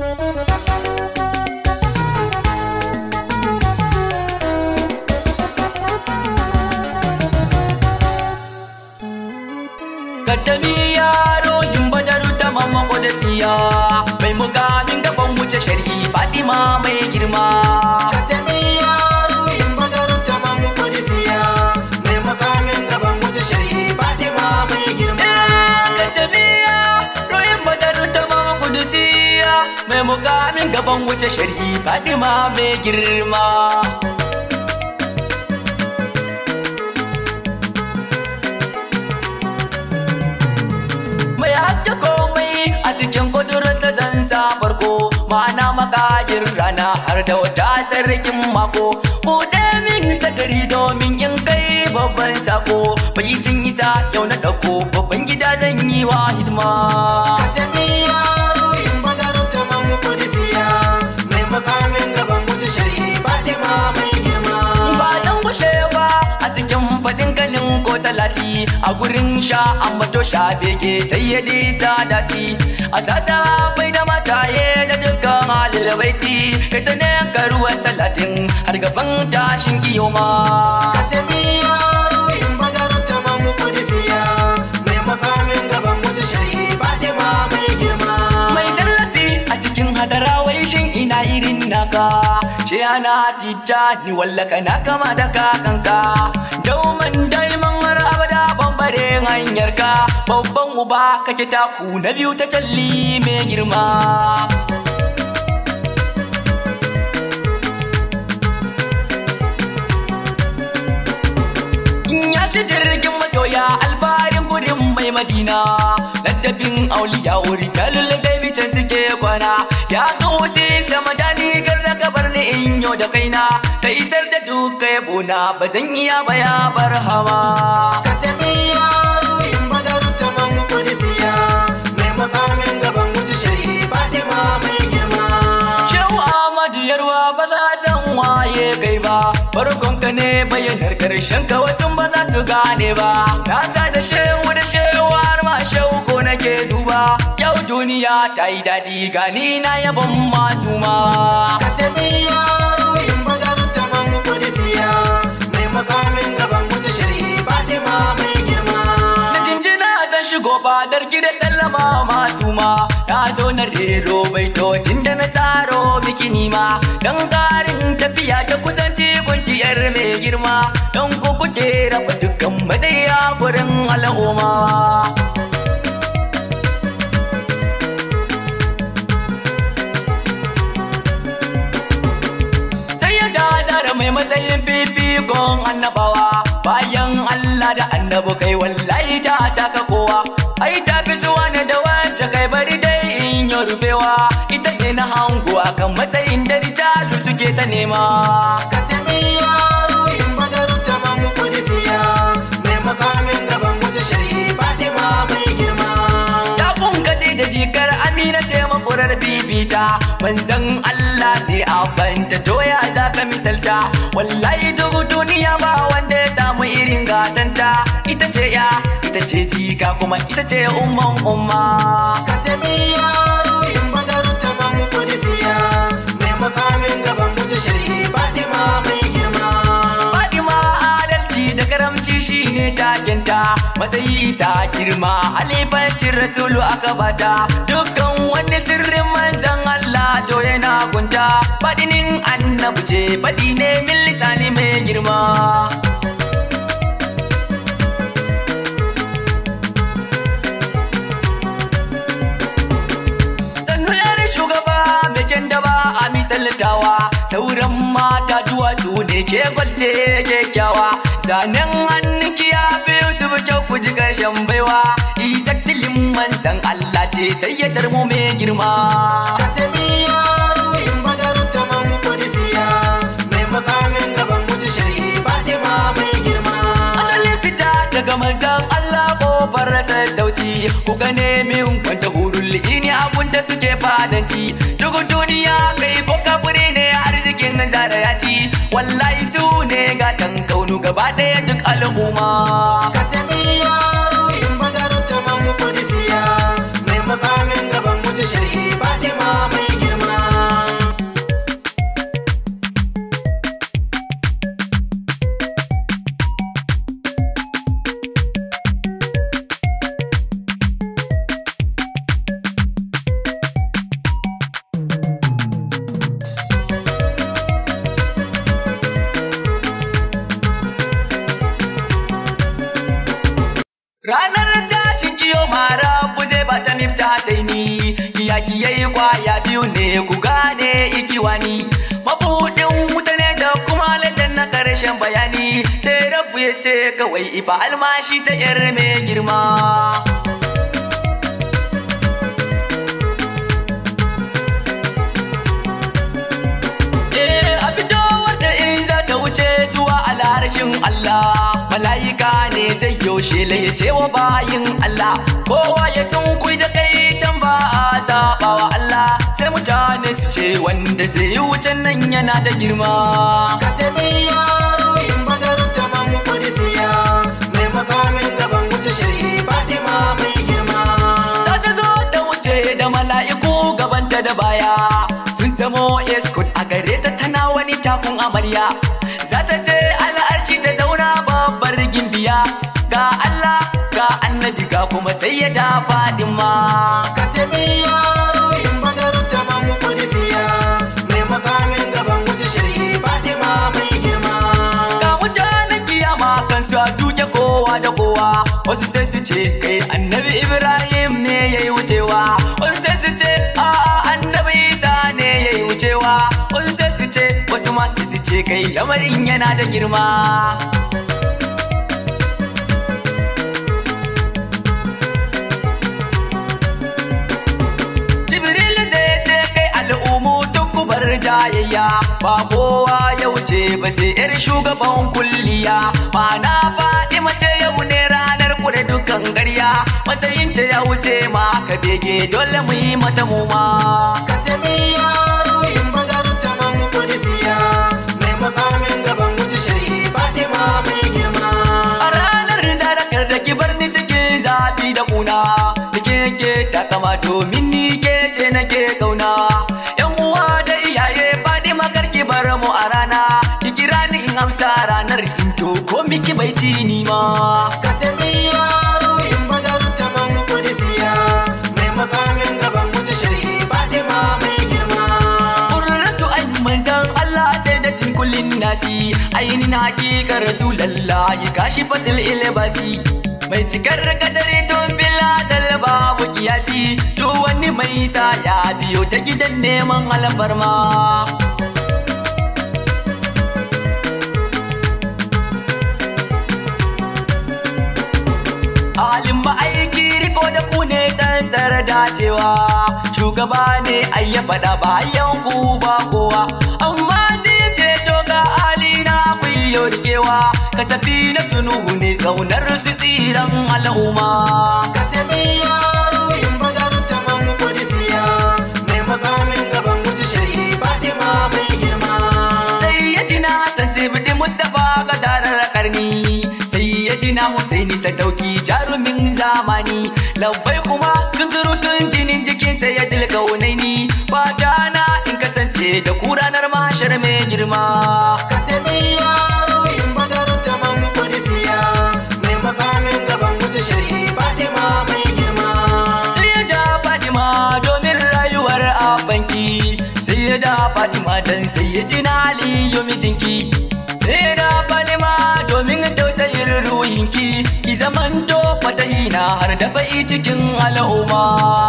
Kaddami yaro yin badaru ta mamma siya mai mukamin gaban wuce sharhi Fatima mai girma. Katami yaro yin badaru ta mamu kudisiya mai makamin gaban wuce sharhi Fatima mai girma. Kaddami yaro yin badaru ta mamma siya mai mukamin gaban wuce sharhi Fatima mai girma. mai haske komai a cikin kudurarsa zan sa farko ma'ana makajin rana har da wata sarkin mako buɗe min sadari domin in kai babban sako baitin isa yau na ɗauko babban gida zan yi wa hidima Katami yaro yin badaru ta mamu kudisiya mai makamin gaban wuce sharhi Fatima mai girma. ba zan gushe ba a cikin faɗin kanin ko salati a gurin sha ambato sha bege sai ya disa dati a sasa bai da mataye da dukkan halil baiti kai ta ne karuwa salatin har gaban tashin kiyoma Katami yaro yin badaru ta mamu kudisiya mai makamin gaban wuce sharhi Fatima mai girma. mai tallafi a cikin hadara wai shin ina irin naka shi ana tita ni wallaka na kama da kakanka dauman daiman har abada bambare hanyar ka babban uba kake taku na biyu ta talli mai girma in ya si jirgin masoya alfarin gudun mai madina ladabin auliya wuri talil gaibi can suke kwana ya wuce sama da ni garda gabar ni in yau da kaina ka isar da duka yabona ba zan iya ba ya barhama Katami yaro yin badaru ta mamu kudisiya mai makamin gaban wuce sharhi Fatima mai girma. Shehu Ahmadu Yarwa ba za san waye kai ba farkon ka ne bayyanar karshen ka wasu ba za su gane ba na sa da shehu da shehu har ma shehu ko nake duba yau duniya ta yi daɗi gani na yabon masu ma Katami yaro yin badaru ta mamu kudisiya mai makamin gaban wuce sharhi Fatima mai girma. na jinjina zan shigo fadar gida sallama masu ma na zo na rero baitocin da na tsaro miki nima dan karin tafiya ta kusanci kuntiyar mai girma don ku kuke raba dukkan matsayi a gurin al'umma sai ya gazara mai matsayin fifikon annabawa bayan Allah da annabu kai wallahi ta taka kowa ai ta fi zuwa ne da wacce kai bari dai in yi rufewa ita ne na hango akan matsayin da rijalu suke ta nema Katami yaro yin badaru ta mamu kudisiya mai makamin gaban wuce sharhi Fatima mai girma. ta kaɗe da jikar amina ce makurar bibita manzan Allah ne a banta doya za ka misalta wallahi duk duniya ba wanda ya samu irin gatanta ita ce ya ita ce jika kuma ita ce umman umma Katami yaro yin badaru ta mamu kudisiya mai makamin gaban wuce sharhi Fatima mai girma. Fadima adalci da karamci shine takenta matsayi isa girma halifancin rasulu aka bata dukkan wani sirrin manzan Allah to yana gunta fadinin annabi ce fadi ne min lisani mai girma sannu yar shugaba mai kyan da ba a misaltawa sauran mata duwatsu ne ke gwalce kyakkyawa zanen hannunki ya biyu su bi kyau ku ji ƙarshen baiwa izaktilin manzan Allah ce sai ya darmo mai girma Katami yaro yin badaru ta mamu kudisiya mai makamin gaban wuce sharhi Fatima mai girma. asalin fita daga manzan Allah kofar rasa sauti ku gane min wanda hurul ini abun da suke fadanci duk duniya kai ko kafure ne arzikin zara ya ci wallahi su ne gatan kaunu gaba ɗaya duk al'umma Katami yaro yin badaru ta mamu kudisiya mai makamin gaban wuce sharhi Fatima mai girma. yaki yayi kwaya biyu ne ku gane ikiwani mabuɗin wuta ne da kuma lajan na ƙarshen bayani sai rabu ya ce kawai ifa almashi ta yar mai girma Eh, a fitowar da in za ta wuce zuwa alharshin Allah mala'ika ne zai yaushe ya ce wa bayin Allah kowa ya san kui da kai can ba a saba wa Allah sai mutane su ce wanda zai yi wucen nan yana da girma Ka tafi yaro in badar ta mamu kudisiya mai makamin gaban wuce shari'i Fatima mai girma. za ta zo da wuce da mala'iku gabanta da baya sun zamo escort a gare ta tana wani takun amarya za ta je al'arshi ta zauna babbar gimbiya ga Allah ga annabi ga kuma sai ya da fadima Ka tafi yaro in badar ta mamu kudisiya mai makamin gaban wuce shari'i Fatima mai girma. ga mutanen kiyama kan su a duke kowa da kowa wasu sai su ce kai annabi ibrahim ne ya yi wucewa wasu sai su ce a'a annabi isa ne ya yi wucewa wasu sai su ce wasu masu su ce kai lamarin yana da girma Jibril zai ce kai al'umu duk ku bar jayayya ba kowa ya wuce ba sai yar shugaban kulliya ma'ana faɗi mace yau ne ranar kure dukan ƙarya matsayinta ya wuce ma ka bege dole mu yi mata muma. Ka tafi yaro in badar ta mamu kudisiya mai makamin gaban wuce shari'i Fatima mai girma. A ranar sadakar da ki bar ni cikin zafi da kuna Nike ke ta kama domin ni ke ce nake kauna Yan uwa da iyaye faɗi makar ki bar mu a rana Ki kira ni in amsa ranar in to ko miki bai tini ma Ka tafi yaro in badar ta mamu kudisiya mai makamin gaban wuce shari'i Fatima mai girma. Kurratu ai manzan Allah sai da tinkulin nasi Ainihin hakikar Rasulallah ya kashi fatil ilbasi Mai cikar kadari tun fila babu kiyasi Duk wani mai sa ya biyo ta gidan neman alfarma Halin ma'aiki riko da ku ne tsantsar dacewa Shugaba ne ai ya faɗa bayan ku ba kowa Amma sai ce to ga halina ku yi rikewa Kasafi na tunuhu ne tsaunar su tsiran al'umma Ka tafi yaro in badar ta mamu kudisiya mai makamin gaban wuce shari'i Fatima mai girma. Sayyidina Hassan Sibidi Mustapha ga tarar karni Sayyidina Husaini Sadauki jarumin zamani Labbai kuma sun surutun jinin jikin Sayyidil Kaunaini Fata na in kasance da ku ranar mahashar mai girma Ka tafi yaro in badar ta mamu kudisiya mai makamin gaban wuce shari'i Fatima mai girma. Sai ya da Fatima domin rayuwar abanki Sai ya da Fatima dan Sayyidina Aliyu mijinki Sai ya da Fatima domin tausayin ruhinki Ki zamanto fatahina har da bai cikin al'umma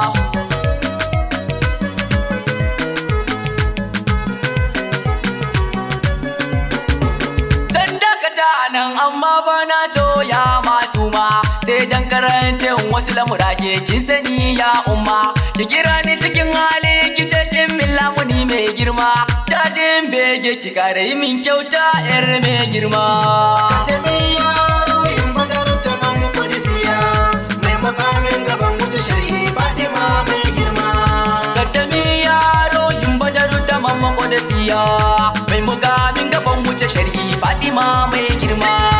Zan dakata nan amma ba na so ya masu ma sai dan karancin wasu lamura ke kin sani ya umma ki kira ni cikin hali ki ce kin min lamuni mai girma dajin bege ki kare yi min kyauta yar mai girma Ka tafi yaro in badar ta mamu kudisiya mai makamin gaban wuce shari'i Fatima mai girma. Kaddami yaro yin badaru ta mamako da siya mai mugamin gaban wuce sharhi Fatima mai girma